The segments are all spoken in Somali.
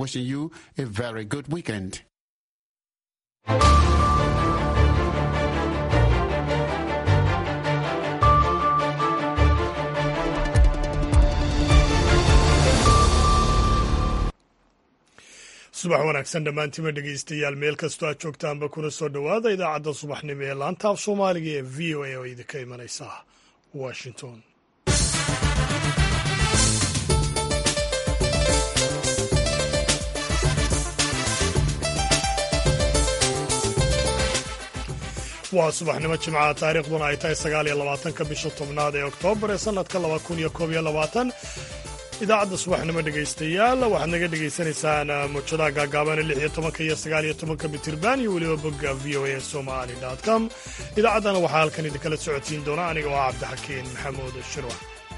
wishing you a very good weekend. subax wanaagsan dhammaantiima dhegaystayaal meel kastoo aad joogtaanba kuna soo dhowaada idaacadda subaxnimo ee laanta af soomaaliga ee v o a oo idinka imanaysa washington waa subaxnimo jimcaha taariikhduna ay tahay sagaal iyo labaatanka bisha tobnaad ee oktoobar ee sannadka laba kun iyo koob iyo labaatan idaacadda subaxnimo dhegaystayaal waxaad naga dhegaysanaysaan muujadaha gaagaabana lix iyo tobanka iyo sagaal iyo tobanka mitirban iyo weliba bogga v o a somali com idaacaddana waxaa halkan idinkala socodsiin doona aniga oo ah cabdixakiin maxamuud shirwa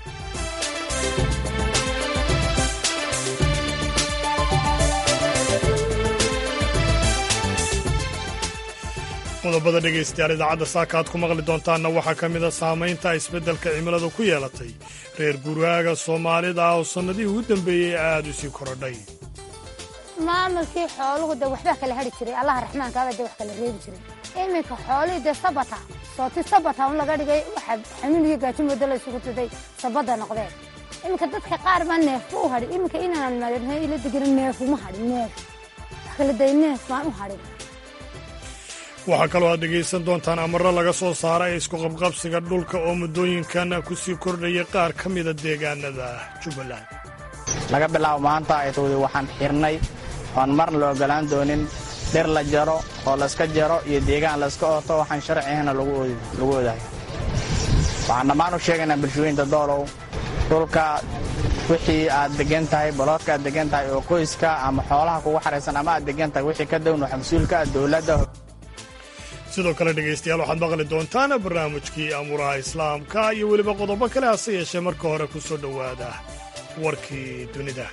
qodobada dhegaystayaal idaacadda saaka aad ku maqli doontaanna waxaa ka mid a saamaynta isbeddelka cimiladu ku yeelatay reer guraaga soomaalida ah oo sannadihii ugu dambeeyey aad u sii korodhay maamulkii xooluhu de waxbaa kala hadhi jiray allaha raxmaankaaba de wax kala reebi jiray iminka xoolihii dee sabata sooti sabata un laga dhigay waxa xanuun iyo gaajo moodo la isugu tuday sabada noqdeen iminka dadka qaar baa neefba u hadhin iminka inaan maadna ila degana neefuma hadhin neef wax kala day neef baan u hadhin waxaa kaloo aad dhegaysan doontaan amarro laga soo saara ee isku qabqabsiga dhulka oo muddooyinkan ku sii kordhayay qaar ka mida deegaanada jubbaland laga bilaabo maanta aytowdi waxaan xirnay oon marna la ogolaan doonin dhir la jaro oo layska jaro iyo deegaan layska ooto waxaan sharci ahna lagu odahay waxaan dhammaan u sheegaynaa bulshooyinta doolow dhulka wixii aad degan tahay baloodka aad degan tahay oo qoyska ama xoolaha kugu xaraysan ama aad degan tahay wixii ka down waxa mas-uulka ah dowladda sidoo kale dhegaystayaal waxaad maqli doontaan barnaamijkii amuuraha islaamka iyo weliba qodobo kale hase yeeshee marka hore ku soo dhowaada warkii dunida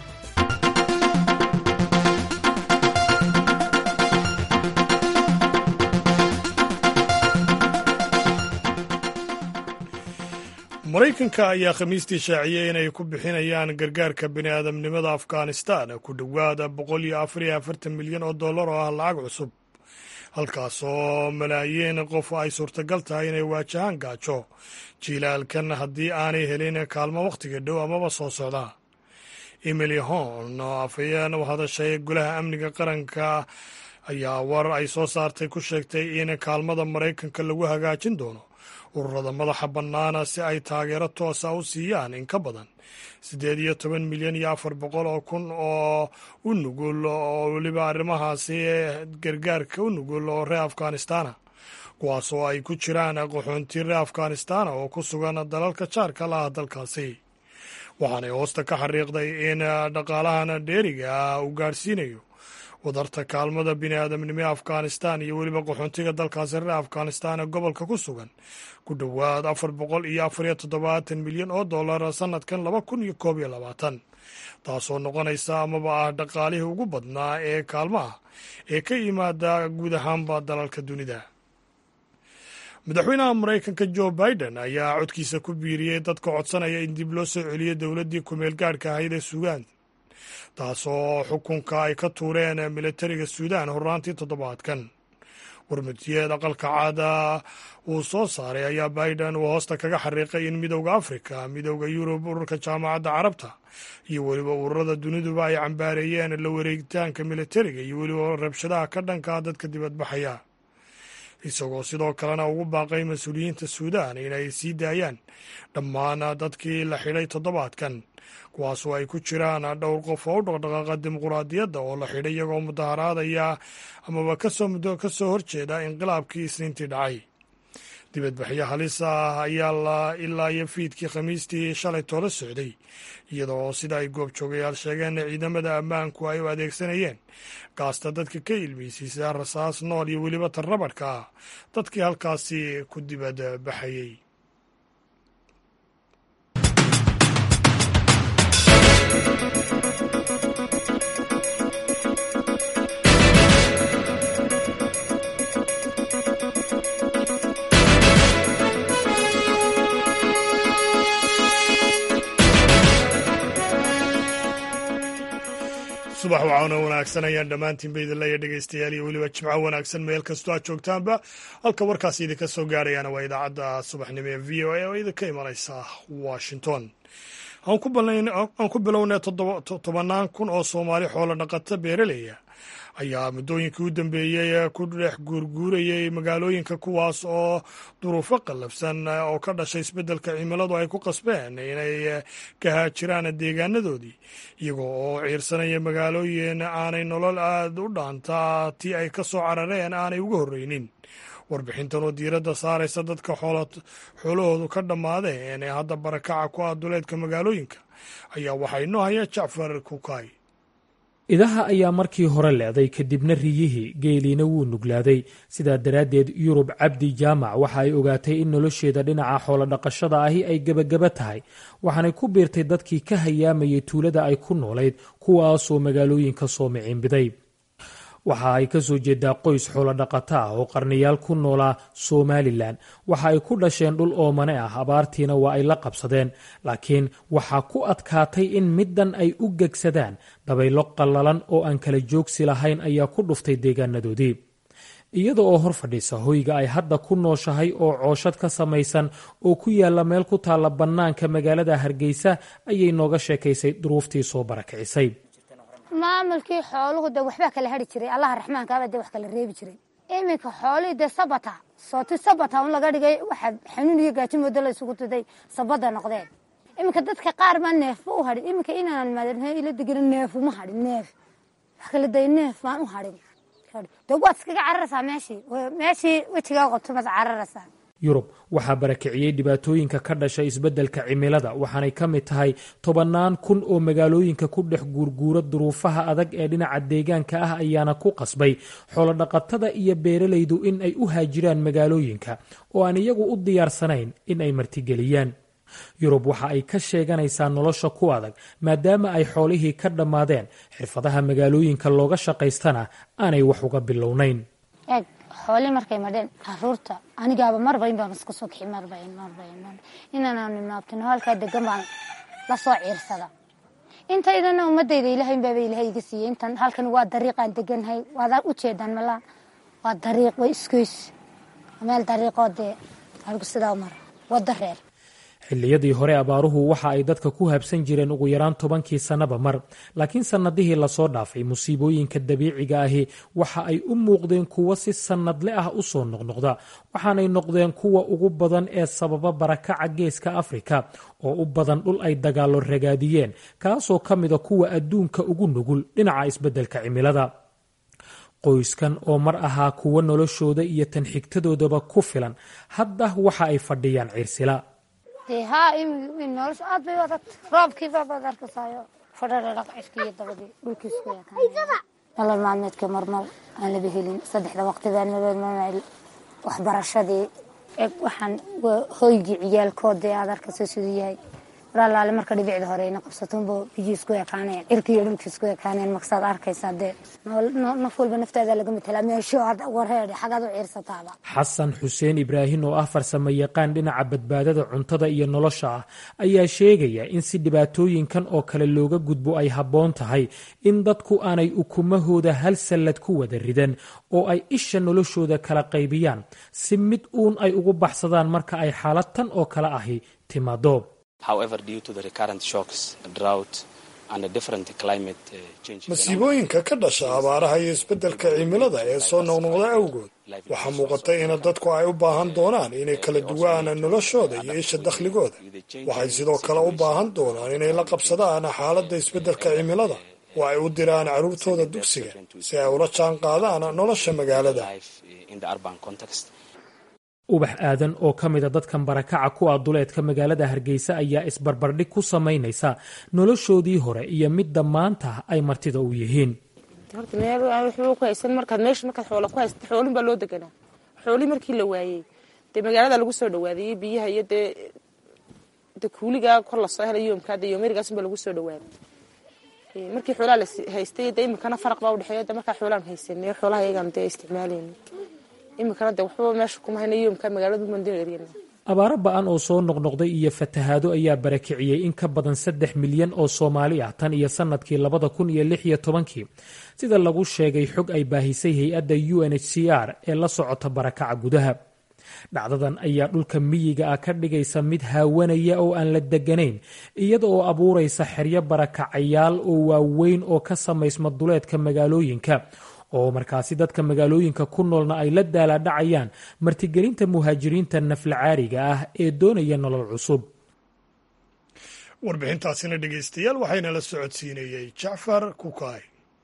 maraykanka ayaa khamiistii shaaciyey inay ku bixinayaan gargaarka bini'aadamnimada afghanistan ku dhowaada boqol iyo afar iyo afartan milyan oo dollar oo ah lacag cusub halkaasoo malaayiin qof ay suurtagal tahay inay waajahaan gaajo jiilaalkan haddii aanay helin kaalmo wakhtiga dhow amaba soo socda emily horn oo afhayeen u hadashay golaha amniga qaranka ayaa war ay soo saartay ku sheegtay in kaalmada maraykanka lagu hagaajin doono ururada madaxa bannaana si ay taageero toosa u siiyaan in ka badan siddeed iyo toban milyan iyo afar boqol oo kun oo u nugul oo weliba arrimahaasi gargaarka u nugul oo reer afghanistana kuwaas oo ay ku jiraan qaxoonti reer afghanistana oo ku sugan dalalka jaarka laah dalkaasi waxaanay hoosta ka xariiqday in dhaqaalahan dheeriga ah uu gaadhsiinayo wadarta kaalmada bini'aadamnimo ee afghanistan iyo weliba qaxoontiga dalkaasi reer afghanistan ee gobolka ku sugan ku dhowaad afar boqol iyo afar iyo toddobaatan milyan oo dollar sannadkan laba kun iyo koob iyo labaatan taasoo noqonaysa amaba ah dhaqaalihii ugu badnaa ee kaalmaha ee ka yimaada guud ahaanba dalalka dunida madaxweynaha maraykanka jo biden ayaa codkiisa ku biiriyey dadka codsanaya in dib loo soo celiyo dowladdii kumeel gaadhka ahayd ee suudaan taasoo xukunka ay ka tuureen militariga suudaan horraantii toddobaadkan warmutiyeed aqalka caada uu soo saaray ayaa biden uu hoosta kaga xariiqay in midowda afrika midowda yurub ururka jaamacadda carabta iyo weliba ururada duniduba ay cambaareeyeen la wareegitaanka militariga iyo weliba rabshadaha ka dhankaa dadka dibadbaxaya isagoo sidoo kalena ugu baaqay mas-uuliyiinta suudaan inay sii daayaan dhammaan dadkii la xidhay toddobaadkan kuwaasoo ay ku jiraan dhowr qof oo u dhaqdhaqaaqa dimuquraadiyadda oo la xidhay iyagoo mudaharaadaya amaba kasoo muddo ka soo horjeeda inqilaabkii isniintii dhacay dibadbaxyo halis ah ayaa ilaa iyo fiidkii khamiistii shalay toola socday iyadoo sida ay goobjoogayaal sheegeen ciidamada ammaanku ay u adeegsanayeen gaasta dadka ka ilmeysiisa rasaas nool iyo weliba tarrabadhka ah dadkii halkaasi ku dibad baxayey subax waxaana wanaagsan ayaan dhammaantiinba idin leeya dhegeystayaal iyo weliba jimco wanaagsan meel kastoo aad joogtaanba halka warkaasi idinka soo gaarayaana waa idaacadda subaxnimo ee v o a oo idinka imanaysa washington aan ku bilownay tobannaan kun oo soomaali xoolo dhaqata beeraleya ayaa muddooyinkii u dambeeyey ku dhex guurguurayay magaalooyinka kuwaas oo duruufo qallafsan oo ka dhashay isbeddelka cimiladu ay ku qasbeen inay ka haajiraan deegaanadoodii iyagoo oo ciirsanaya magaalooyin aanay nolol aad u dhaantaa tii ay ka soo carareen aanay uga horreynin warbixintan oo diiradda saaraysa dadka xoolahoodu ka dhammaadeen ee hadda barakaca ku ah duleedka magaalooyinka ayaa waxaa inoo haya jacfar kukaay idaha ayaa markii hore leeday kadibna riyihii geeliina wuu nuglaaday sidaa daraaddeed yurub cabdi jaamac waxa ay ogaatay in nolosheeda dhinaca xoolodhaqashada ahi ay gebagaba tahay waxaanay ku biirtay dadkii ka hayaamayay tuulada ay ku noolayd kuwaasoo magaalooyinka soo miciinbiday waxa ay ka soo jeedaa qoys xoolodhaqato ah oo qarniyaal ku noolaa somalilan waxa ay ku dhasheen dhul oomane ah abaartiina waa ay la qabsadeen laakiin waxaa ku adkaatay in middan ay u gegsadaan dabaylo qallalan oo aan kala joogsi lahayn ayaa ku dhuftay deegaanadoodii iyada oo hor fadhiisa hoyga ay hadda ku nooshahay oo cooshad ka samaysan oo ku yaalla meel ku taalla bannaanka magaalada hargeysa ayay nooga sheekaysay duruuftii soo barakicisay maamulkii xooluhu de waxbaa kala hari jiray allaha raxmaankaaba de wax kala reebi jiray iminka xoolihii de sabata sooti sabata un laga dhigay waxa xanuun iyo gaajo moodo la isugu tuday sabada noqdeen iminka dadka qaar baa neefba u hadhin iminka inaan maadamhe ila degana neefuma hadhin neef wax kala day neef baan u hadhin de waad iskaga cararaysaa meeshii meeshii wejigaa qobtumaad cararaysaa yurub waxaa barakiciyey dhibaatooyinka ka dhashay isbeddelka cimilada waxaanay ka mid tahay tobannaan kun oo magaalooyinka ku dhex guurguura duruufaha adag ee dhinaca deegaanka ah ayaana ku qasbay xoolodhaqatada iyo beeralaydu in ay u haajiraan magaalooyinka oo aan iyagu u diyaarsanayn in ay martigeliyaan yurub waxa ay ka sheeganaysaa nolosha ku adag maadaama ay xoolihii ka dhammaadeen xirfadaha magaalooyinka looga shaqaystana aanay wax uga bilownayn eeg xoolii markay madheen caruurta anigaaba marbayn baan iska soo kixi marbayn marbayn mar inaanaan imaabtino halkaa degan baan la soo ciirsada intaydana ummadayda ilaahay baaba ilaahay iga siiyey intan halkan waa dariiqaan deganhay waad u jeedaan malaa waa dariiq way iskoys meel dariiqoo dee halku sidaa mara wada reer xilliyadii hore abaaruhu waxa ay dadka ku habsan jireen ugu yaraan tobankii sannaba mar laakiin sannadihii lasoo dhaafay musiibooyinka dabiiciga ahi waxa ay u muuqdeen kuwo si sannadle ah u soo noqnoqda waxaanay noqdeen kuwa ugu badan ee sababa barakaca geeska afrika oo u badan dhul ay dagaallo ragaadiyeen kaasoo ka mida kuwa adduunka ugu nugul dhinaca isbeddelka cimilada qoyskan oo mar ahaa kuwo noloshooda iyo tan xigtadoodaba ku filan hadda waxa ay fadhiyaan ciirsila dee haa nolosha aad bay u adag roobkii baabaad arkasaayo fadhadhadhaq cirkiiyo dabadii dhulkiisku yaqaan nolol maalmeedka marmar aan laba helin saddexda waqti baan nolol waxbarashadii eg waxaan hoygii ciyaalkoodee aad arkayso siduu yahay walaalaale marka dhibicda hore ina qabsatonbo biyii isku ekaaneen cirkiiyo dhulkii isku ekaaneen maksaad arkaysaa dee naf walba naftaada laga matelaa meesho aad wareedhe xagaad u ciirsataaba xasan xuseen ibraahin oo ah farsamo yaqaan dhinaca badbaadada cuntada iyo nolosha ah ayaa sheegaya in si dhibaatooyinkan oo kale looga gudbo ay habboon tahay in dadku aanay ukumahooda hal sallad ku wada ridan oo ay isha noloshooda kala qaybiyaan si mid uun ay ugu baxsadaan marka ay xaalad tan oo kale ahi timaado masiibooyinka ka dhasha abaaraha iyo isbeddelka cimilada ee soo noqnoqda awgood waxaa muuqata in dadku ay u baahan doonaan inay kala duwaan noloshooda iyo isha dakhligooda waxay sidoo kale u baahan doonaan inay la qabsadaan xaaladda isbeddelka cimilada oo ay u diraan carruurtooda dugsiga si ay ula jaan qaadaan nolosha magaalada ubax aadan oo ka mida dadkan barakaca ku ah duleedka magaalada hargeysa ayaa isbarbardhig ku samaynaysa noloshoodii hore iyo midda maanta ay martida u yihiin markaad meesha markaad xoola ku haysata xoolin baa loo deganaa xooli markii la waayey dee magaalada lagu soo dhawaadayey biyaha iyo dee de kuuligaa kor lasoo helay yoomkaa dee yoomerigaasbaa lagu soo dhawaaday markii xoolaha la haystay dee iminkana faraq baa udhexeeya de markaa xoolaan haysanay xoolaha iyagaan dee isticmaalayna iminkana de waxbaba meesha kuma hayna yoomkaa magaaladu mandin eryan abaaro ba-an oo soo noqnoqday iyo fatahaado ayaa barakiciyey in ka badan saddex milyan oo soomaali ah tan iyo sanadkii labada kun iyo lix iyo tobankii sida lagu sheegay xog ay baahisay hay-adda u n h c r ee la socota barakaca gudaha dhacdadan ayaa dhulka miyiga ah ka dhigaysa mid haawanaya oo aan la deganayn iyada oo abuuraysa xeryo barakacayaal oo waaweyn oo ka samaysma duleedka magaalooyinka oo markaasi dadka magaalooyinka ku noolna ay la daalaadhacayaan martigelinta muhaajiriinta naflacaariga ah ee doonaya nolol cusub warbixintaasina dhegaystayaal waxayna la socodsiinayey jacfar kukaay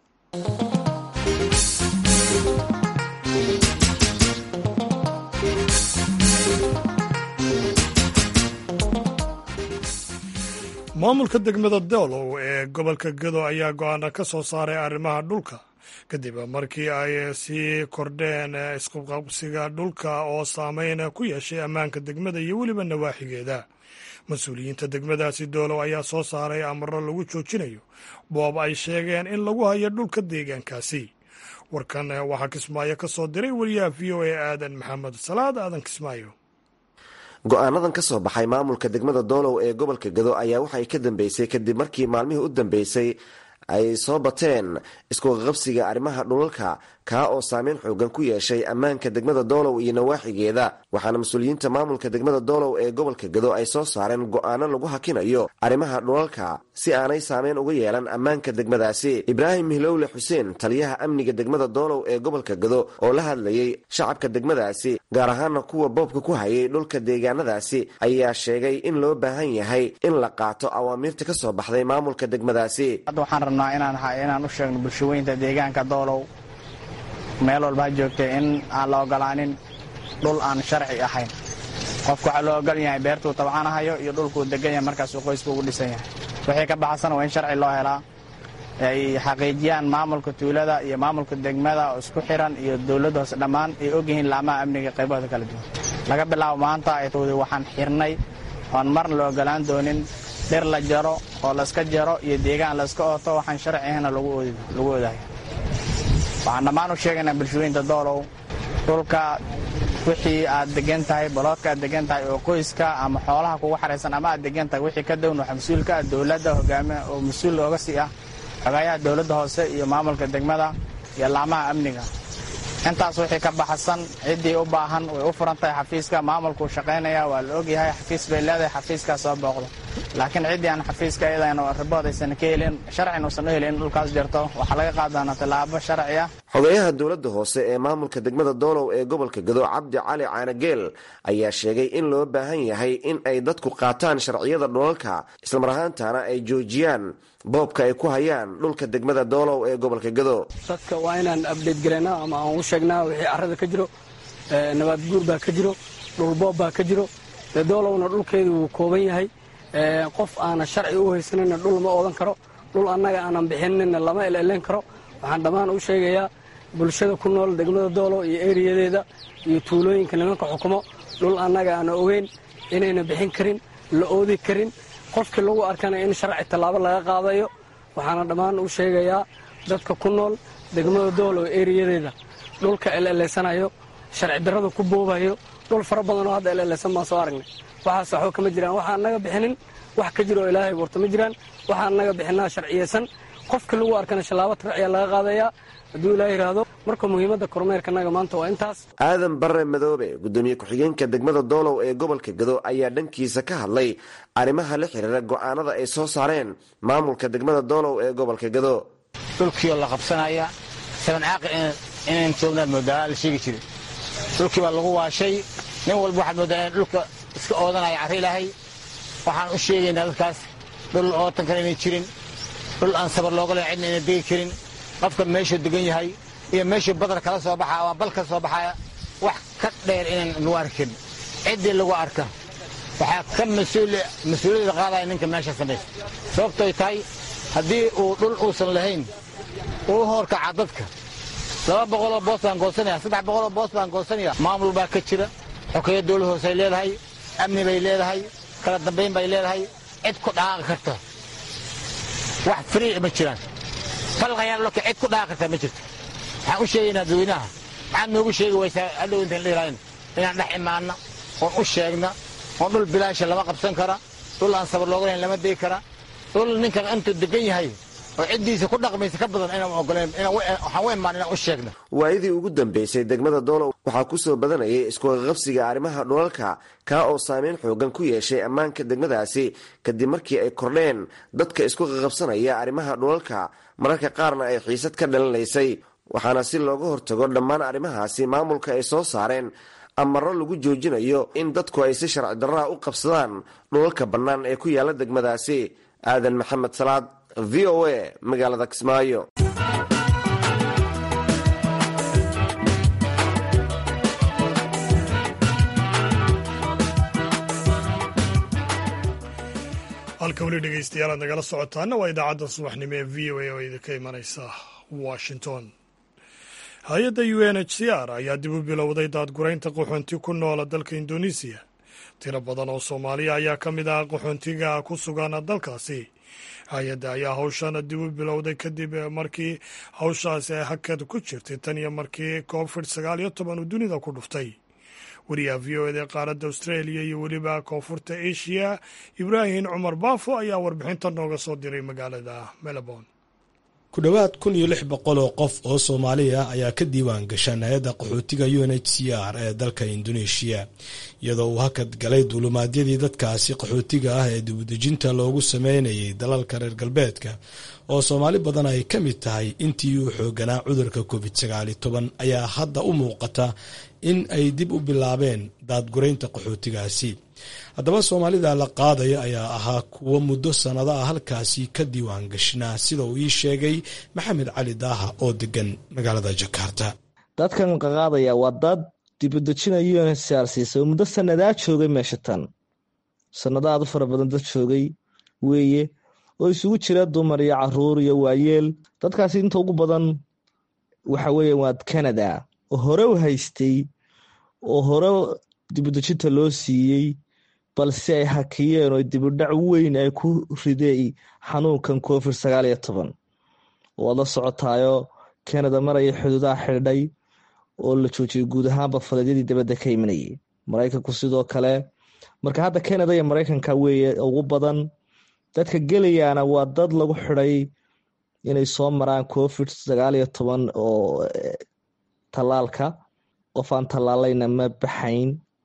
maamulka degmada doolow ee gobolka gado ayaa go-aana ka soo saaray arrimaha dhulka kadib markii ay sii kordheen isqabqabsiga dhulka oo saameyn ku yeeshay ammaanka degmada iyo weliba nawaaxigeeda mas-uuliyiinta degmadaasi doolow ayaa soo saaray amaro lagu joojinayo boob ay sheegeen in lagu hayo dhulka deegaankaasi warkan waxaa kismaayo ka soo diray wariyaha v o a aadan maxamed salaad aadan kismaayo go-aanadan ka soo baxay maamulka degmada doolow ee gobolka gado ayaa waxay ka dambeysay kadib markii maalmihii u dambeysay ay soo bateen iskuqaqabsiga arrimaha dhulalka kaa oo saameyn xoogan ku yeeshay ammaanka degmada doolow iyo nawaaxigeeda waxaana mas-uuliyiinta maamulka degmada doolow ee gobolka gado ay soo saareen go-aano lagu hakinayo arrimaha dhulalka si aanay saameyn uga yeelan ammaanka degmadaasi ibraahim mihlowle xuseen taliyaha amniga degmada doolow ee gobolka gado oo la hadlayay shacabka degmadaasi gaar ahaana kuwa boobka ku hayay dhulka deegaanadaasi ayaa sheegay in loo baahan yahay in la qaato awaamiirta ka soo baxday maamulka degmadaasi hadda waxaan rabnaa inaan inaan u sheegno bulshaweynta deegaanka doolow meel walba ha joogtay in aan la ogolaanin dhul aan sharci ahayn qofku waxaa loo ogol yahay beertuu tabcanahayo iyo dhulkuu degan yahay markaasuu qoysku ugu dhisan yahay wixii ka baxsan waa in sharci loo helaa ay xaqiijiyaan maamulka tuulada iyo maamulka degmada oo isku xiran iyo dowladda hoose dhammaan ay ogyihiin laamaha amniga qaybahooda kala duwan laga bilaabo maanta aytowdi waxaan xirnay oon marna la ogolaan doonin dhir la jaro oo layska jaro iyo deegaan layska ooto waxaan sharci ahayna lagu oodayo waxaan dhammaan u sheegaynaa bulshooyinta doolow dhulka wixii aad degan tahay baloodka aad degan tahay oo qoyska ama xoolaha kugu xaraysan ama aad degan tahay wixii ka down waxa mas-uulka ah dowladda hogaami oo mas-uul ooga sii ah xogayaha dowladda hoose iyo maamulka degmada iyo laamaha amniga intaas wixii ka baxsan ciddii u baahan way u furan tahay xafiiska maamulkuu shaqaynaya waa la ogyahay xafiis bay leedahay xafiiskaa soo booqdo laakiin ciddii aan xafiiska iyadana ribood aysan ka helin sharcin uusan u helin in dhulkaas jirto waxaa laga qaadana tallaabo sharci ah xogeyaha dowladda hoose ee maamulka degmada doolow ee gobolka gado cabdi cali caanageel ayaa sheegay in loo baahan yahay in ay dadku qaataan sharciyada dhulalka islamar ahaantana ay joojiyaan boobka ay ku hayaan dhulka degmada doolow ee gobolka gado dadka waa inaan abdeyt garaynaa ama aan u sheegnaa wixii carrada ka jiro nabaad guur baa ka jiro dhulboob baa ka jiro dee doolowna dhulkeedu wuu kooban yahay qof aana sharci u haysanina dhul ma oodan karo dhul annaga aanan bixinina lama elelen karo waxaan dhammaan u sheegayaa bulshada ku nool degmada doolow iyo eriyadeeda iyo tuulooyinka nimanka xukumo dhul annaga aana ogeyn inayna bixin karin la oodi karin qofkii lagu arkana in sharci tallaabo laga qaadayo waxaana dhammaan u sheegayaa dadka ku nool degmada doolow eriyadeeda dhulka eleleysanayo sharci darrada ku boobayo dhul fara badan oo hadda eleleysan baan soo aragnay waxaas waxba kama jiraan waxa annaga bixinin wax ka jiro oo ilaahay buurta ma jiraan waxa annaga bixinaa sharciyeysan qofkii lagu arkana shallaabo tarciyaa laga qaadayaa hadduu ilaah yidhaahdo marka muhiimadda kormeerkanaga maanta waa intaas aadan barre madoobe gudoomiye ku-xigeenka degmada doolow ee gobolka gado ayaa dhankiisa ka hadlay arrimaha la xiriira go'aanada ay soo saareen maamulka degmada doolow ee gobolka gado dhulkiioo la qabsanaya saban caaqi inayn joognaad moodaa la sheegi jiray dhulkii baa lagu waashay nin walba waxaad moodaa in dhulka iska oodanaya carri ilaahay waxaan u sheegaynaa dadkaas dhul ootan kale inay jirin dhul aan sabar looga len cidna ayna degi karin qofka meeshuu degan yahay iyo meeshuu badar kala soo baxaa ama bal ka soo baxaya wax ka dheer inaan lagu arki karin ciddii lagu arka waxaa ka mas-uuliyada qaadaya ninka meesha samaysa sababtoy tahay haddii uu dhul uusan lahayn uu horkaca dadka laba boqoloo boos baan goosanaya saddex boqoloo boos baan goosanaya maamul baa ka jira xokeeya dowlad hoosey leedahay amni bay leedahay kala dambayn bay leedahay cid ku dhaqaaqi karta wax frii ma jiraan falqayaaloka cid ku dhaqaaqi karta ma jirto waxaan u sheegaynaa dadweynaha maxaad noogu sheegi waysaa hadhow intaan dhihirayn inaan dhex imaanna oon u sheegna oo dhul bilaasha lama qabsan kara dhul aan sabar looga lahayn lama degi kara dhul ninkan intuu degan yahay oo ciddiisa ku dhaqmaysa ka badan inaan ogoleen waxaan u imaan inaan u sheegno waayadii ugu dambeysay degmada doolow waxaa ku soo badanayay iskuqaqabsiga arrimaha dhulalka kaa oo saameyn xoogan ku yeeshay ammaanka degmadaasi kadib markii ay kordheen dadka isku qaqabsanaya arrimaha dhulalka mararka qaarna ay xiisad ka dhalanaysay waxaana si looga hortago dhammaan arrimahaasi maamulka ay soo saareen amaro lagu joojinayo in dadku ay si sharci darraha u qabsadaan dhulalka bannaan ee ku yaala degmadaasi aadan maxamed salaad v o a magaalada kismaayo halka weli dhegeystayaal aad nagala socotaana waa idaacadda subaxnimo ee v o a oo idinka imanaysa washington hay-adda u n h c r ayaa dib u bilowday daadguraynta qaxoonti ku noola dalka indonesiya tiro badan oo soomaaliya ayaa ka mid ah qaxoontiga ku sugan dalkaasi hay-adda ayaa hawshan dib u bilowday kadib markii hawshaasi ay hakad ku jirtay tan iyo markii covid sagaal iyo toban uu dunida ku dhuftay wariyaha v o eda qaaradda australia iyo weliba koonfurta asia ibraahim cumar baafo ayaa warbixinta nooga soo diray magaalada melbourne ku dhowaad kun iyo lix boqol oo qof oo soomaaliya ayaa ka diiwaan gashan hay-adda qaxootiga u n h c r ee dalka indoneeshiya iyadoo uu hakad galay duulumaadyadii dadkaasi qaxootiga ah ee dibudejinta loogu sameynayay dalalka reer galbeedka oo soomaali badan ay ka mid tahay intii uu xooganaa cudurka covid sagaali toban ayaa hadda u muuqata in ay dib u bilaabeen daadguraynta qaxootigaasi haddaba soomaalida la qaadaya ayaa ahaa kuwo muddo sannado ah halkaasi ka diiwaan gashnaa sida uu ii sheegay maxamed cali daaha oo degan magaalada jakarta dadkan qaqaadaya waa dad dibudejina unhcr siisa oo muddo sannadaa joogay meesha tan sannado aad u fara badan dad joogay weeye oo isugu jira dumar iyo caruur iyo waayeel dadkaasi inta ugu badan waxa weeye waa canada oo hore u haystay oo hore dibudejinta loo siiyey balse ay hakiyeen oo dibudhac weyn ay ku riday xanuunkan covid sagaal iyo toban waad la socotaayo canada maraya xuduudaha xidhay oo la joojiyay guud ahaanba faleedyadii dabadda ka imanayay maraykanku sidoo kale marka hadda canada iyo maraykanka weeye ugu badan dadka gelayaana waa dad lagu xidhay inay soo maraan covid sagaal iyo toban oo tallaalka qof aan tallaalayna ma baxayn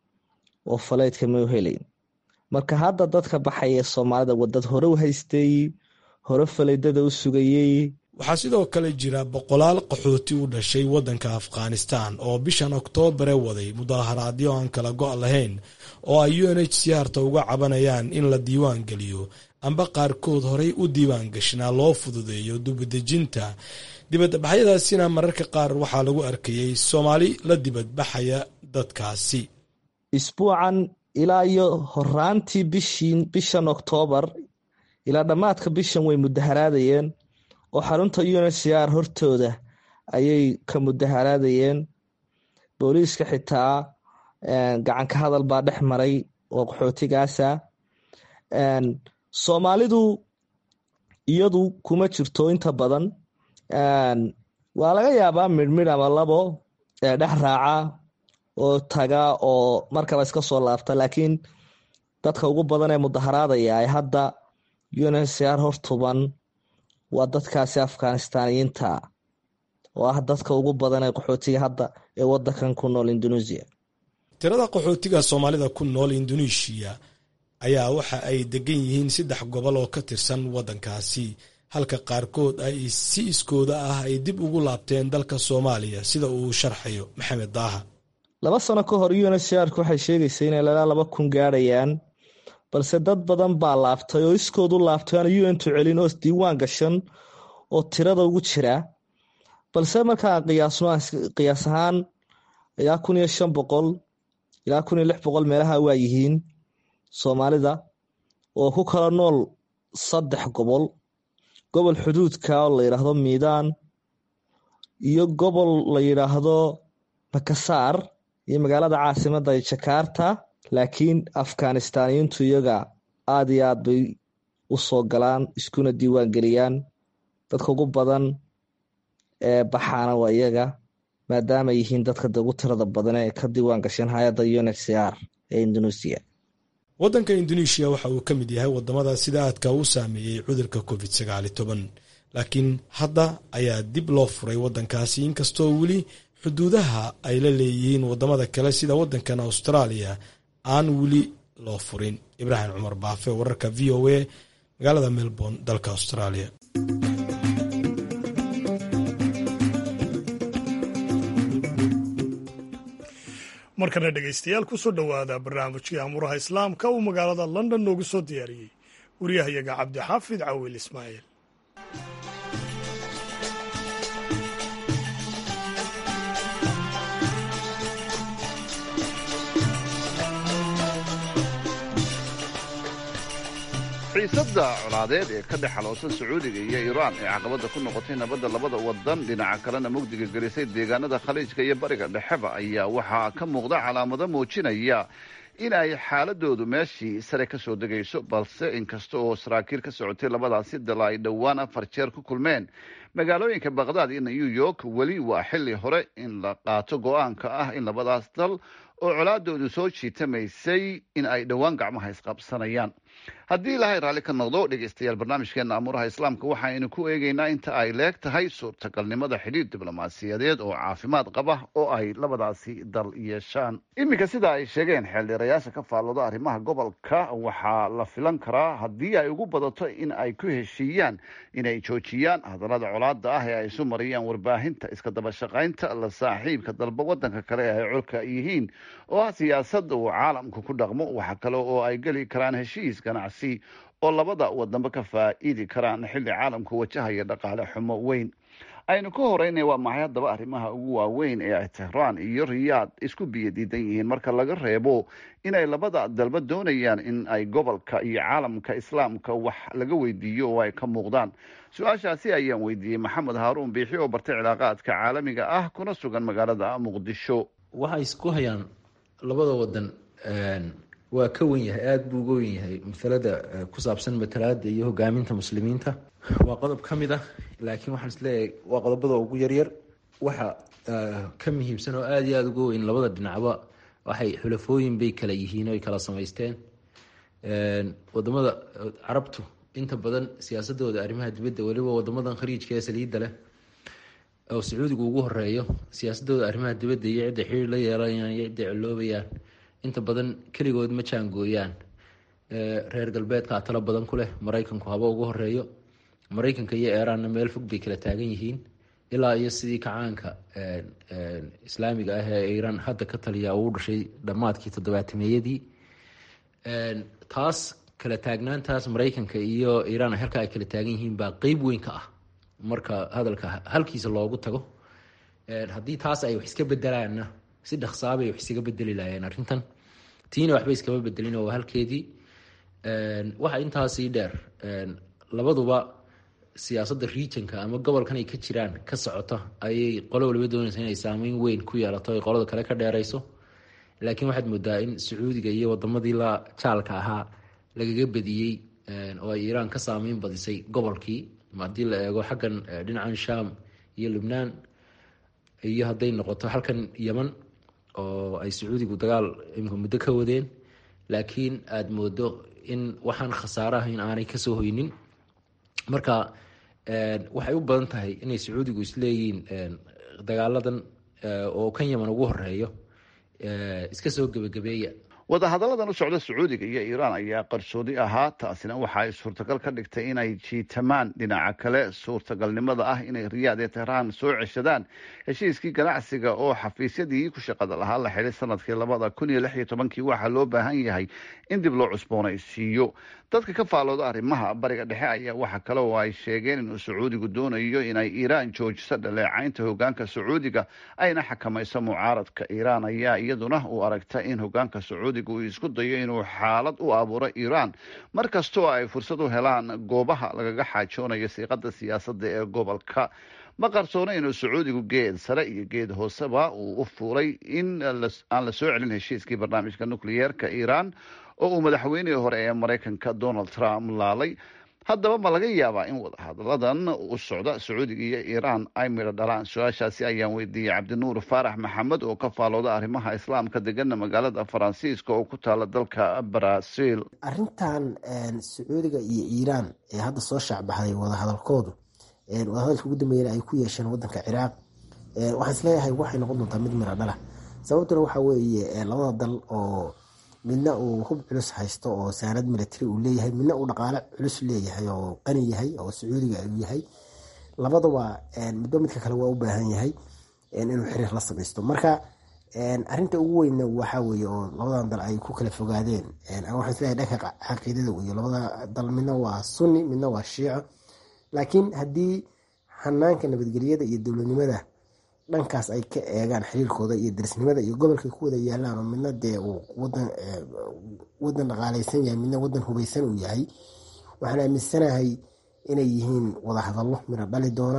oo faleydka ma u helayn marka hadda dadka baxaya ee soomaalida waa dad hore u haystay hore faleydada u sugayey waxaa sidoo kale jira boqolaal qaxooti u dhashay waddanka afghanistan oo bishan oktoobare waday mudaaharaadyo aan kala go' lahayn oo ay u n h c harta uga cabanayaan in la diiwaan geliyo amba qaarkood horey u diiwaan gashnaa loo fududeeyo dibadejinta dibadbaxyadaasina mararka qaar waxaa lagu arkayey soomaali la dibadbaxaya dadkaasi isbuucan ilaa iyo horaantii bishiin bishan oktoobar ilaa dhammaadka bishan way mudaharaadayeen oo xarunta unhcr hortooda ayay ka mudaharaadayeen booliiska xitaa gacanka hadal baa dhex maray oo qaxootigaasa soomaalidu iyadu kuma jirto inta badan waa laga yaabaa midhmidh ama labo ee dhex raaca oo taga oo markaba iska soo laabta laakiin dadka ugu badan ee mudaharaadaya ay hadda unhcr hortuban waa dadkaasi afghanistaaniyiinta oo ah dadka ugu badan ee qaxootiga hadda ee wadankan ku nool indonesia tirada qaxootiga soomaalida ku nool indoneeshiya ayaa waxa ay degan yihiin saddex gobol oo ka tirsan waddankaasi halka qaarkood ay si iskooda ah ay dib ugu laabteen dalka soomaaliya sida uu sharxayo maxamed daaha laba sano ka hor unhcrk waxay sheegaysa inay lalaa laba kun gaadhayaan balse dad badan baa laabtay oo iskood u laabtay aan untu celin oo isdiiwaan gashan oo tirada ugu jira balse markaa qiyaasno qiyaas ahaan ilaa kun iyo shan boqol ilaa kun iyo lix boqol meelaha waa yihiin soomaalida oo ku kala nool saddex gobol gobol xuduudka oo la yidhaahdo miidaan iyo gobol la yidhaahdo makasaar iyo magaalada caasimada jakarta laakiin afghanistaaniyiintu iyaga aada iyo aad bay u soo galaan iskuna diiwaan geliyaan dadka ugu badan ee baxaana waa iyaga maadaama yihiin dadka ugu tirada badan ee ka diiwaan gasheen hay-adda unhcr ee indonesia waddanka indoneeshiya waxa uu ka mid yahay wadamada sida aadka u saameeyey cudurka covid sagaali toban laakiin hadda ayaa dib loo furay waddankaasi inkastoo weli xuduudaha ay la leeyihiin wadamada kale sida waddankan austraaliya aan weli loo furin ibraahim cumar baafe wararka v o a magaalada melbourne dalka australia markana dhegaystayaal kusoo dhowaada barnaamijkii amuuraha islaamka uu magaalada london noogu soo diyaariyey waryahayaga cabdixaafid cawiil ismaaciil xiisadda colaadeed ee ka dhex xaloosan sacuudiga iyo iiraan ee caqabadda ku noqotay nabadda labada wadan dhinaca kalena mugdiga gelisay deegaanada khaliijka iyo bariga dhexeba ayaa waxaa ka muuqda calaamado muujinaya in ay xaaladoodu meeshii sare ka soo degayso balse inkasta oo saraakiil ka socotay labadaasi dal ay dhowaan afar jeer ku kulmeen magaalooyinka bakhdad iyo new york weli waa xilli hore in la qaato go-aanka ah in labadaas dal oo colaadoodu soo jiitamaysay in ay dhowaan gacmaha isqabsanayaan haddii ilaahay raalli ka noqdo dhegaystayaal barnaamijkeena amuuraha islaamka waxaynu ku eegaynaa inta ay leeg tahay suurtagalnimada xidhiir diblomaasiyadeed oo caafimaad qaba oo ay labadaasi dal yeeshaan iminka sida ay sheegeen xeeldheerayaasha ka faallooda arrimaha gobolka waxaa la filan karaa haddii ay ugu badato in ay ku heshiiyaan inay joojiyaan hadallada colaada ah ee ay isu mariyaan warbaahinta iska daba shaqaynta la saaxiibka dalba wadanka kale ee ay colka yihiin oo ah siyaasada uu caalamku ku dhaqmo waxa kale oo ay geli karaan heshiis ganacsi oo labada wadanba ka faa'iidi karaan xilli caalamku wajahaya dhaqaale xumo weyn aynu ka horeynay waa maxay haddaba arrimaha ugu waaweyn ee ay tehraan iyo riyaad isku biyo diidan yihiin marka laga reebo inay labada dalba doonayaan in ay gobolka iyo caalamka islaamka wax laga weydiiyo oo ay ka muuqdaan su-aashaasi ayaan weydiiyey maxamed haaruun biixi oo bartay cilaaqaadka caalamiga ah kuna sugan magaalada muqdisho waxay isku hayaan labada wadan waa ka wen yahay aada buu uga wen yahay masalada ku saabsan matalaada iyo hogaaminta muslimiinta waa qodob ka mid ah laakiin waxaan isleeyahay waa qodobada ugu yaryar waxa ka muhiimsan oo aada iyo aada uga weyn labada dhinacba waxay xulafooyin bay kala yihiin oy kala samaysteen wadamada carabtu inta badan siyaasadooda arrimaha dibadda weliba wadamadan khariijka ee saliidda leh oo sacuudiga ugu horeeyo siyaasadooda arrimaha dibadda iyo cidda xiriir la yeelanayaan iyo cidday coloobayaan inta badan keligood ma jaangooyaan reer galbeedkaa talo badan ku leh maraykanku haba ugu horeeyo maraykanka iyo eeraanna meel fog bay kala taagan yihiin ilaa iyo sidii kacaanka islaamiga ah ee iiraan hadda ka taliya uu dhashay dhammaadkii toddobaatameeyadii taas kala taagnaantaas maraykanka iyo iiraan halka ay kala taagan yihiin baa qeyb weyn ka ah marka hadalka halkiisa loogu tago haddii taas ay wax iska bedelaanna si dhaqsaabay wax isaga bedeli lahaayeen arrintan tiina waxba iskama bedelin oo halkeedii waxa intaasii dheer labaduba siyaasadda regionka ama gobolkan ay ka jiraan ka socota ayay qolo waliba doonaysa inay saameyn weyn ku yeelato ay qolada kale ka dheerayso laakiin waxaad moodaa in sacuudiga iyo wadamadii la jaalka ahaa lagaga badiyey oo ay iiraan ka saameyn badisay gobolkii haddii la eego xaggan dhinacan sham iyo lubnaan iyo hadday noqoto halkan yeman oo ay sacuudigu dagaal imika muddo ka wadeen laakiin aada moodo in waxaan khasaare ahayn aanay kasoo hoynin marka waxay u badan tahay inay sacuudigu isleeyihiin dagaaladan oo kan yeman ugu horeeyo iska soo gebagabeeya wadahadalladan u socda sacuudiga iyo iiraan ayaa qarsoodi ahaa taasina waxa ay suurtagal ka dhigtay inay jiitamaan dhinaca kale suurtagalnimada ah inay riyaad ee tehraan soo ceshadaan heshiiskii ganacsiga oo xafiisyadii ku shaqada lahaa la xidhay sanadkii labada kun iyo lix iyo tobankii waxaa loo baahan yahay in dib loo cusboonaysiiyo dadka ka faalooda arrimaha bariga dhexe ayaa waxa kale oo ay sheegeen inuu sacuudigu doonayo inay iiraan joojiso dhaleecaynta hogaanka sacuudiga ayna xakamayso mucaaradka iiraan ayaa iyaduna u aragta in hogaanka sacuudiga uu isku dayo inuu xaalad u abuuro iiraan mar kastoo ay fursad u helaan goobaha lagaga xaajoonayo siiqada siyaasadda ee gobolka ma qarsoona inuu sacuudigu geed sare iyo geed hooseba uu u fuulay in aan la soo celin heshiiskii barnaamijka nukliyeerka iiraan oo uu madaxweynihii hore ee maraykanka donald trump laalay haddaba ma laga yaabaa in wadahadalladan u socda sacuudiga iyo iiraan ay midho dhalaan su-aashaasi ayaan weydiiyey cabdinuur faarax maxamed oo ka faalooda arrimaha islaamka degana magaalada faransiiska oo ku taala dalka brazil arrintan sacuudiga iyo iiraan ee hadda soo shaacbaxday wadahadalkoodu wadahadalka ugu dambeeyana ay ku yeesheen wadanka ciraaq waxaan isleeyahay waxay noqon doontaa mid midho dhala sababtuna waxaa weeye labada dal oo midna uu hub culus haysto oo saanad military uu leeyahay midna uu dhaqaale culus leeyahay oo qani yahay oo sacuudiga uu yahay labadaba midba midka kale waa u baahan yahay inuu xiriir la samaysto marka arinta ugu weynna waxaa weeye oo labadan dal ay ku kala fogaadeen waxaan isleeyahay dhanka caqiidada weeye labada dal midna waa sunni midna waa shiico laakiin haddii xanaanka nabadgelyada iyo dowladnimada dhankaas ay ka eegaan xiriirkooda iyo darisnimada iyo gobolkay ku wada yaalaan oo midna dee uu wadan wadan dhaqaaleysan yahay midna wadan hubeysan uu yahay waxaan aaminsanahay inay yihiin wadahadallo midho dhali doona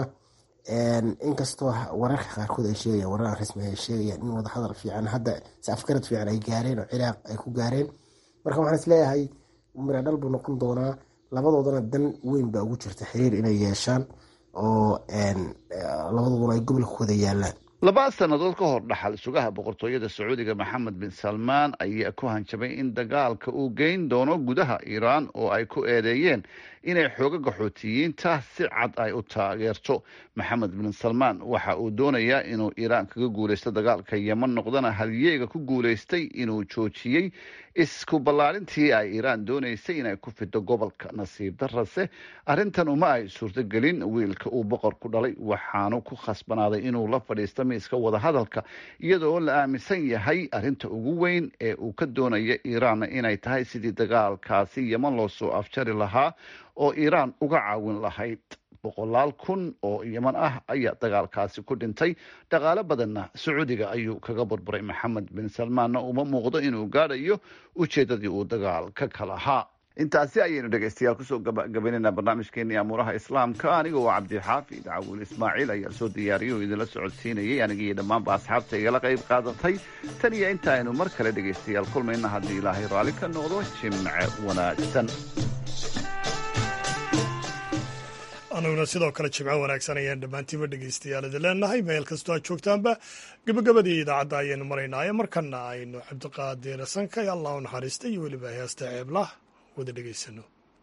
inkastoo wararka qaarkood ay sheegayaan warar aan rasmi ay sheegayaan in wadahadal fiican hadda si afgarad fiican ay gaareen oo ciraaq ay ku gaareen marka waxaan isleeyahay midho dhal buu noqon doonaa labadoodana dan weyn baa ugu jirta xiriir inay yeeshaan oo labadooduna ay gobolka ku wada yaalaan laba sannadood ka hor dhaxal sugaha boqortooyada sacuudiga maxamed bin salmaan ayaa ku hanjabay in dagaalka uu geyn doono gudaha iiraan oo ay ku eedeeyeen inay xooga qaxootiyiinta si cad ay u taageerto maxamed bin salmaan waxa uu doonayaa inuu iiraan kaga guuleysto dagaalka yeman noqdana halyeega ku guuleystay inuu joojiyey isku ballaarintii ay iiraan doonaysay inay ku fido gobolka nasiib darase arrintan uma ay suurtogelin wiilka uu boqorku dhalay waxaanu ku khasbanaaday inuu la fadhiisto miiska wadahadalka iyadoo la aaminsan yahay arrinta ugu weyn ee uu ka doonaya iiraan inay tahay sidii dagaalkaasi yeman loo soo afjari lahaa oo iiraan uga caawin lahayd boqolaal kun oo yeman ah ayaa dagaalkaasi ku dhintay dhaqaale badanna sacuudiga ayuu kaga burburay maxamed bin salmaanna uma muuqdo inuu gaadhayo ujeedadii uu dagaalka ka lahaa intaasi ayaynu dhegeystayaal kusoo gabagabaynayna barnaamijkeenii amuuraha islaamka aniga oo cabdixaafid cawil ismaaciil ayaa soo diyaariyay oo idinla socodsiinayay aniga iyo dhammaanba asxaabta igala qayb qaadatay tan iyo inta aynu mar kale dhegeystayaal kulmayna haddii ilaahay raalli ka noqdo jimce wanaagsan anuguna sidoo kale jimco wanaagsan ayaan dhammaantiiba dhegeystayaal idin leenahay meel kastoo aad joogtaanba gebagabadii idaacadda ayaynu maraynaayo markana aynu cabdiqaadir sanka iyo allah u naxariista iyo weliba heesta ceeblah wada dhegeysano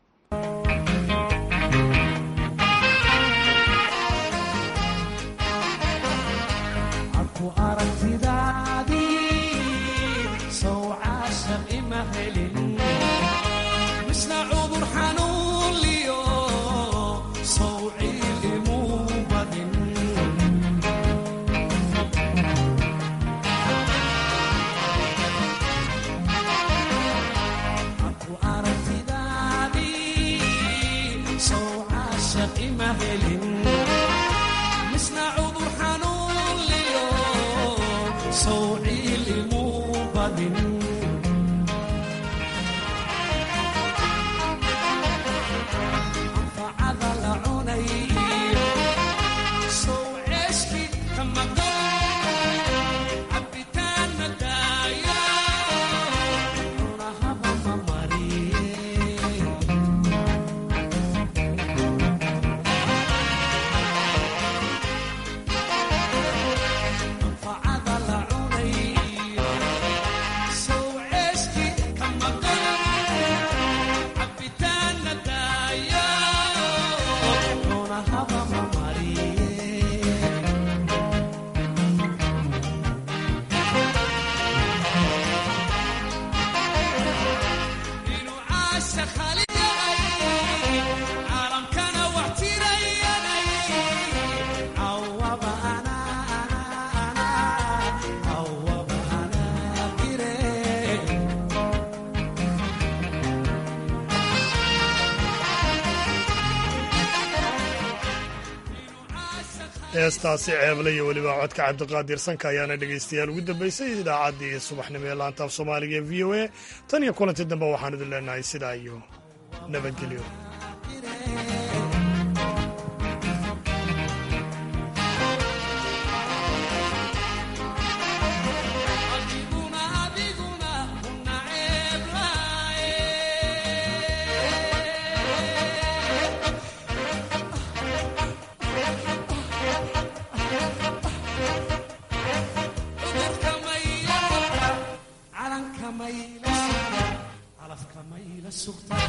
heestaasi ceeble iyo weliba codka cabdiqaadir sanka ayaana dhegaystayaal ugu dambaysay idaacaddii subaxnimo ee laantaaf soomaaliga ee v o a tan iyo kulanti dambe waxaan idin leenahay sidaa iyo nabadgelyo sugtaa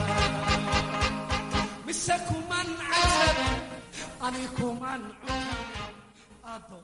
mise kuman casab ani kuman cunay